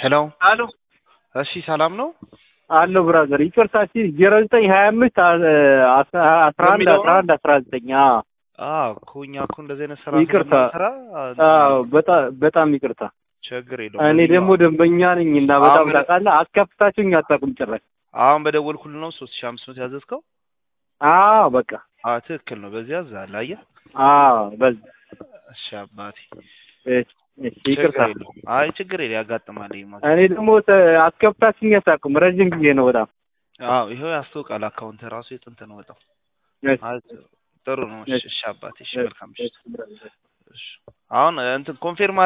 ሄሎ አሎ እሺ፣ ሰላም ነው? አሎ ብራዘር ይቅርታ፣ እስኪ ዜሮ ዘጠኝ ሀያ አምስት አስራ አንድ በሚለው አስራ አንድ አስራ ዘጠኝ አዎ እኮ እኛ እኮ እንደዚህ አይነት ስራ ይቅርታ። ስራ አዎ በጣም በጣም ይቅርታ። ችግር የለውም። እኔ ደግሞ ደንበኛ ነኝ እና በጣም አሁን- ታውቃለህ፣ አስከፍታችሁኝ አታውቁም ጭራሽ። አሁን በደወልኩልህ ነው ሶስት ሺህ አምስት መቶ ያዘዝከው? አዎ በቃ አዎ ትክክል ነው። በዚህ ያዛል። አየህ? አዎ በዝ እሺ አባቴ እሺ፣ እሺ፣ ይቅርታ። ችግር የለውም። አይ ችግር የለም ያጋጥማል። ይሄ ማለት እኔ ደግሞ ተ- አስከፍታችሁኝ አታውቁም። ረዥም ጊዜ ነው በጣም አዎ ይኸው ያስታውቃል። አካውንት ራሱ የጥንት ነው በጣም እሺ፣ አይ ጥሩ ነው። እሺ እሺ፣ እሺ አባቴ እሺ እሺ፣ መልካም ምሽት። እሺ፣ ብራዘር። እሺ አሁን እንትን ኮንፌርም